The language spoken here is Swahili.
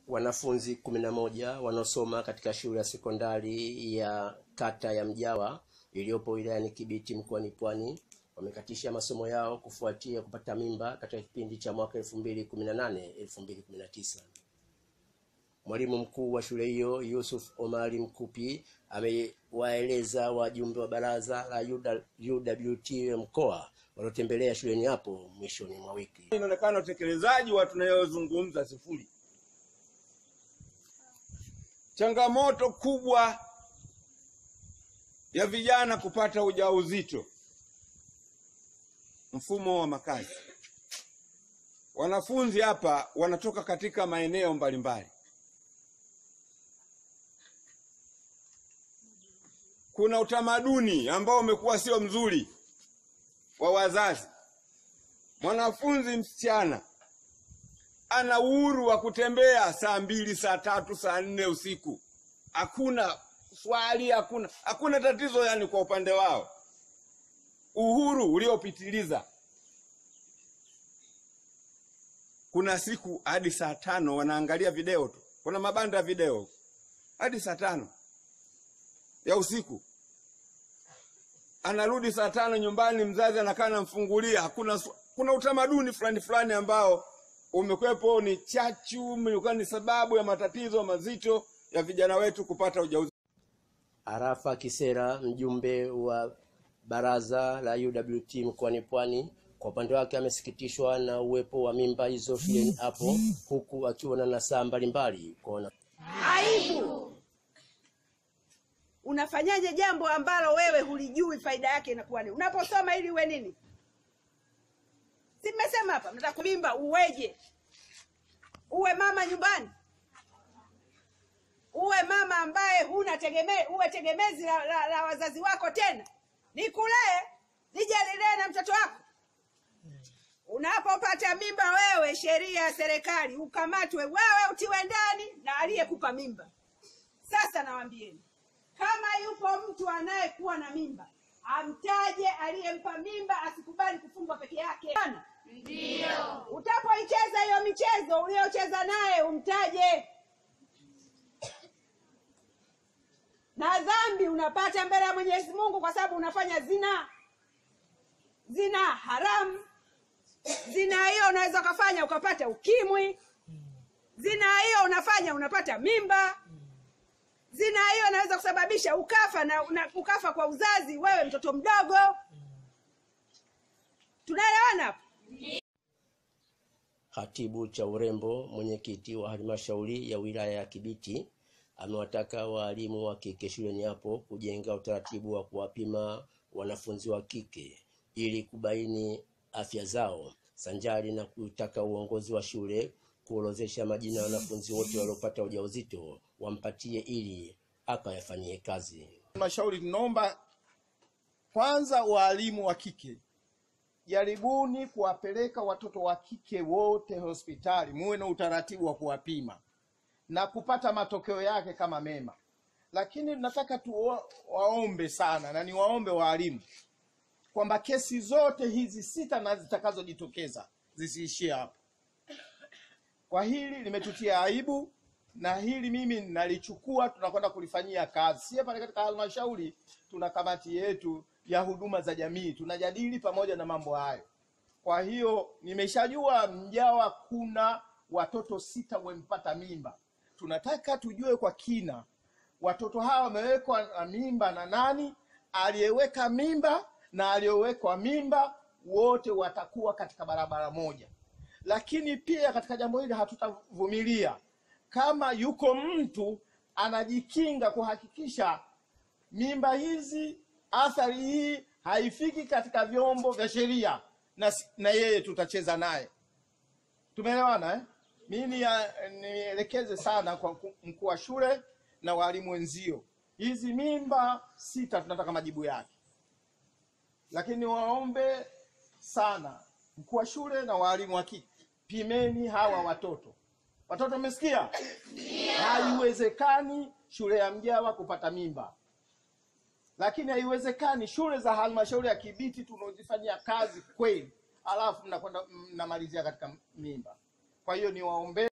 wanafunzi kumi na moja wanaosoma katika shule ya sekondari ya kata ya Mjawa iliyopo wilayani Kibiti mkoani Pwani wamekatisha masomo yao kufuatia kupata mimba katika kipindi cha mwaka 2018 2019. Mwalimu mkuu wa shule hiyo Yusuf Omari Mkupi amewaeleza wajumbe wa baraza la UWT mkoa waliotembelea shuleni hapo mwishoni mwa wiki. Inaonekana utekelezaji wa tunayozungumza sifuri. Changamoto kubwa ya vijana kupata ujauzito, mfumo wa makazi. Wanafunzi hapa wanatoka katika maeneo mbalimbali. Kuna utamaduni ambao umekuwa sio mzuri wa wazazi. Mwanafunzi msichana ana uhuru wa kutembea saa mbili, saa tatu, saa nne usiku, hakuna swali, hakuna hakuna tatizo. Yani kwa upande wao uhuru uliopitiliza. Kuna siku hadi saa tano wanaangalia video tu, kuna mabanda ya video hadi saa tano ya usiku anarudi saa tano nyumbani, mzazi anakaa anamfungulia. Hakuna, kuna utamaduni fulani fulani ambao umekwepo, ni chachu, imekuwa ni sababu ya matatizo mazito ya vijana wetu kupata ujauzito. Arafa Kisera, mjumbe wa baraza la UWT mkoani Pwani, kwa upande wake amesikitishwa na uwepo wa mimba hizo shuleni hapo, huku akiwa na nasaha mbalimbali kwa aibu Unafanyaje jambo ambalo wewe hulijui faida yake inakuwa nini? Unaposoma ili uwe nini? Si mmesema hapa mnataka kumimba uweje? Uwe mama nyumbani, uwe mama ambaye huna tegeme, uwe tegemezi la, la, la wazazi wako, tena nikulee nije nilee na mtoto wako. Unapopata mimba wewe, sheria ya serikali ukamatwe wewe, utiwe ndani na aliyekupa mimba. Sasa nawaambieni kama yupo mtu anayekuwa na mimba amtaje aliyempa mimba, asikubali kufungwa peke yake. Ndio utapoicheza hiyo michezo uliocheza naye umtaje, na dhambi unapata mbele ya Mwenyezi Mungu kwa sababu unafanya zina. Zina haramu. Zina hiyo unaweza ukafanya ukapata ukimwi. Zina hiyo unafanya unapata mimba zina hiyo inaweza kusababisha ukafa na, na ukafa kwa uzazi, wewe mtoto mdogo. Tunaelewana hapo? Hatibu cha urembo mwenyekiti wa halmashauri ya wilaya ya Kibiti amewataka waalimu wa kike shuleni hapo kujenga utaratibu wa kuwapima wanafunzi wa kike ili kubaini afya zao, sanjari na kutaka uongozi wa shule kuorozesha majina ya wanafunzi wote waliopata ujauzito wampatie ili akayafanyie kazi. Halmashauri tunaomba kwanza, waalimu wa kike jaribuni kuwapeleka watoto wa kike wote hospitali, muwe na utaratibu wa kuwapima na kupata matokeo yake kama mema. Lakini nataka tuwaombe sana na niwaombe waalimu kwamba kesi zote hizi sita na zitakazojitokeza zisiishie hapo. Kwa hili limetutia aibu na hili mimi nalichukua, tunakwenda kulifanyia kazi. Sie pale katika halmashauri tuna kamati yetu ya huduma za jamii, tunajadili pamoja na mambo hayo. Kwa hiyo nimeshajua Mjawa kuna watoto sita wamepata mimba. Tunataka tujue kwa kina watoto hawa wamewekwa na mimba na nani, aliyeweka mimba na aliyowekwa mimba, wote watakuwa katika barabara moja. Lakini pia katika jambo hili hatutavumilia kama yuko mtu anajikinga kuhakikisha mimba hizi, athari hii haifiki katika vyombo vya sheria, na, na yeye tutacheza naye. Tumeelewana eh? Mimi nielekeze sana kwa mkuu wa shule na walimu wenzio, hizi mimba sita tunataka majibu yake, lakini waombe sana mkuu wa shule na walimu wa kike, pimeni hawa watoto Watoto wamesikia? Haiwezekani shule ya Mjawa kupata mimba, lakini haiwezekani shule za halmashauri ya Kibiti tunazifanyia kazi kweli, alafu mnakwenda mnamalizia katika mimba. Kwa hiyo niwaombe